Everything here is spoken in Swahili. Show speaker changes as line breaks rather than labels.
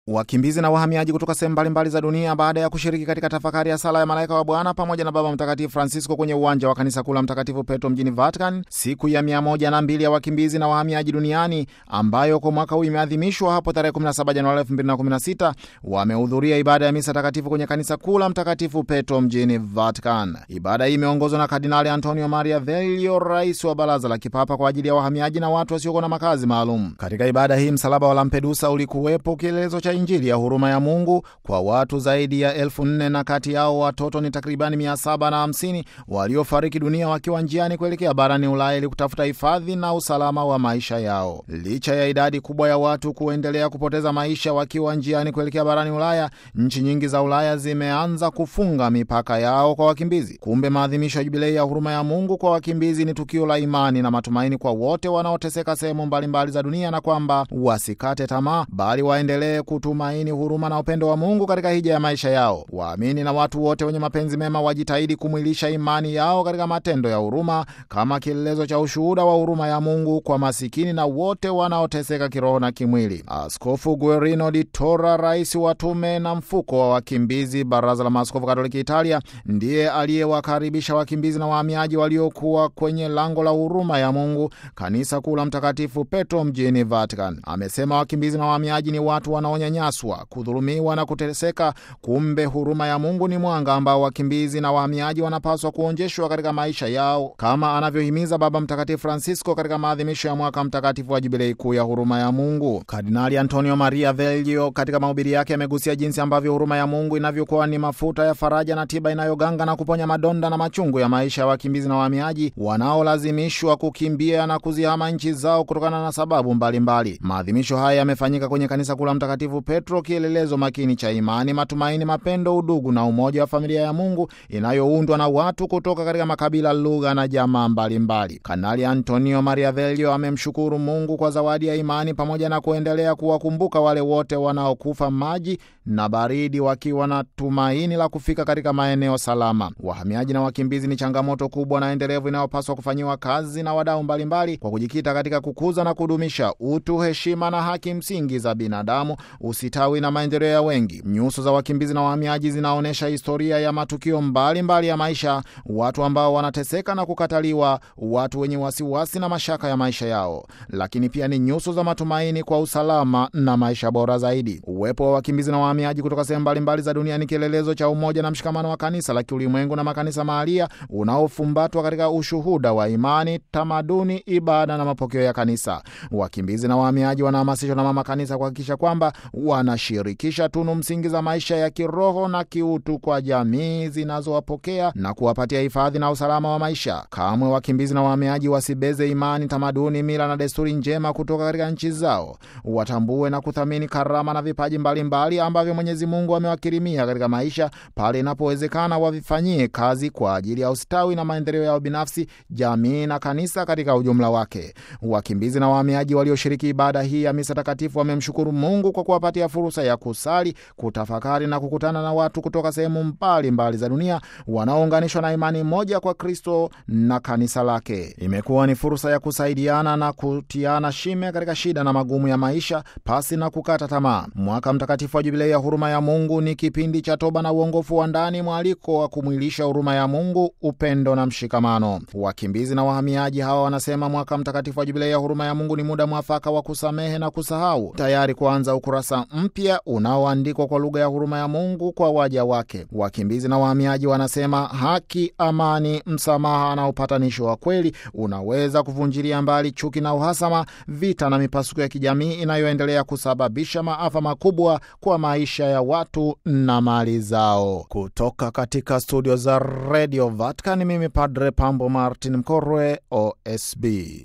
Wakimbizi na wahamiaji kutoka sehemu mbalimbali za dunia baada ya kushiriki katika tafakari ya sala ya malaika wa Bwana pamoja na Baba Mtakatifu Francisco kwenye uwanja wa kanisa kuu la Mtakatifu Petro mjini Vatican, siku ya mia moja na mbili ya wakimbizi na wahamiaji duniani ambayo kwa mwaka huu imeadhimishwa hapo tarehe 17 Januari 2016, wamehudhuria ibada ya misa takatifu kwenye kanisa kuu la Mtakatifu Petro mjini Vatican. Ibada hii imeongozwa na Kardinali Antonio Maria Velio, rais wa Baraza la Kipapa kwa ajili ya wahamiaji na watu wasiokuwa na makazi maalum. Katika ibada hii msalaba wa Lampedusa ulikuwepo kielelezo cha Injili ya huruma ya Mungu kwa watu zaidi ya elfu nne na kati yao watoto ni takribani mia saba na hamsini waliofariki dunia wakiwa njiani kuelekea barani Ulaya ili kutafuta hifadhi na usalama wa maisha yao. Licha ya idadi kubwa ya watu kuendelea kupoteza maisha wakiwa njiani kuelekea barani Ulaya, nchi nyingi za Ulaya zimeanza kufunga mipaka yao kwa wakimbizi. Kumbe maadhimisho ya jubilei ya huruma ya Mungu kwa wakimbizi ni tukio la imani na matumaini kwa wote wanaoteseka sehemu mbalimbali za dunia, na kwamba wasikate tamaa, bali waendelee kutumaini huruma na upendo wa Mungu katika hija ya maisha yao. Waamini na watu wote wenye mapenzi mema wajitahidi kumwilisha imani yao katika matendo ya huruma kama kielelezo cha ushuhuda wa huruma ya Mungu kwa masikini na wote wanaoteseka kiroho na kimwili. Askofu Guerino di Tora, rais wa tume na mfuko wa wakimbizi Baraza la Maaskofu Katoliki Italia, ndiye aliyewakaribisha wakimbizi na wahamiaji waliokuwa kwenye lango la huruma ya Mungu, kanisa kuu la Mtakatifu Petro mjini Vatican. Amesema wakimbizi na wahamiaji ni watu wanaonyanyaswa kudhulumiwa na kuteseka. Kumbe huruma ya Mungu ni mwanga ambao wakimbizi na wahamiaji wanapaswa kuonjeshwa katika maisha yao, kama anavyohimiza Baba Mtakatifu Francisco katika maadhimisho ya mwaka mtakatifu wa jubilei kuu ya huruma ya Mungu. Kardinali Antonio Maria Velio katika mahubiri yake amegusia jinsi ambavyo huruma ya Mungu inavyokuwa ni mafuta ya faraja na tiba inayoganga na kuponya madonda na machungu ya maisha ya wakimbizi na wahamiaji wanaolazimishwa kukimbia na kuzihama nchi zao kutokana na sababu mbalimbali. Maadhimisho haya yamefanyika kwenye kanisa kuu la Mtakatifu Petro, kielelezo makini cha imani, matumaini, mapendo, udugu na umoja wa familia ya Mungu inayoundwa na watu kutoka katika makabila, lugha na jamaa mbalimbali. Kanali Antonio Maria Velio amemshukuru Mungu kwa zawadi ya imani pamoja na kuendelea kuwakumbuka wale wote wanaokufa maji na baridi wakiwa na tumaini la kufika katika maeneo salama. Wahamiaji na wakimbizi ni changamoto kubwa na endelevu inayopaswa kufanyiwa kazi na wadau mbalimbali kwa kujikita katika kukuza na kudumisha utu, heshima na haki msingi za binadamu, usitawi na maendeleo ya wengi. Nyuso za wakimbizi na wahamiaji zinaonyesha historia ya matukio mbalimbali mbali ya maisha, watu ambao wanateseka na kukataliwa, watu wenye wasiwasi na mashaka ya maisha yao, lakini pia ni nyuso za matumaini kwa usalama na maisha bora zaidi. Uwepo wa wakimbizi na wahamiaji kutoka sehemu mbalimbali za dunia ni kielelezo cha umoja na mshikamano wa kanisa la kiulimwengu na makanisa mahalia unaofumbatwa katika ushuhuda wa imani, tamaduni, ibada na mapokeo ya kanisa. Wakimbizi na wahamiaji wanahamasishwa na mama kanisa kuhakikisha kwamba wanashirikisha tunu msingi za maisha ya kiroho na kiutu kwa jamii zinazowapokea na kuwapatia hifadhi na usalama wa maisha. Kamwe wakimbizi na wahamiaji wasibeze imani, tamaduni, mila na desturi njema kutoka katika nchi zao. Watambue na kuthamini karama na vipaji mbalimbali mbali ambavyo Mwenyezi Mungu amewakirimia katika maisha. Pale inapowezekana, wavifanyie kazi kwa ajili ya ustawi na maendeleo yao binafsi, jamii na kanisa katika ujumla wake. Wakimbizi na wahamiaji walioshiriki ibada hii ya misa takatifu wamemshukuru Mungu kwa kuwapatia fursa ya kusali, kutafakari na kukutana na watu kutoka sehemu mbalimbali za dunia wanaounganishwa na imani moja kwa Kristo na kanisa lake. Imekuwa ni fursa ya kusaidiana na kutiana shime katika shida na magumu ya maisha pasi na kukata tamaa. Mwaka mtakatifu wa jubilei ya huruma ya Mungu ni kipindi cha toba na uongofu wa ndani, mwaliko wa kumwilisha huruma ya Mungu, upendo na mshikamano. Wakimbizi na wahamiaji hawa wanasema mwaka mtakatifu wa jubilei ya huruma ya Mungu ni muda mwafaka wa kusamehe na kusahau, tayari kuanza ukurasa mpya unaoandikwa kwa lugha ya huruma ya Mungu kwa waja wake. Wakimbizi na wahamiaji wanasema haki, amani, msamaha na upatanisho wa kweli unaweza kuvunjilia mbali chuki na uhasama, vita na mipasuko ya kijamii inayoendelea kusababisha maafa makubwa kwa maisha ya watu na mali zao. Kutoka katika studio za Radio Vatican, mimi Padre Pambo Martin Mkorwe, OSB.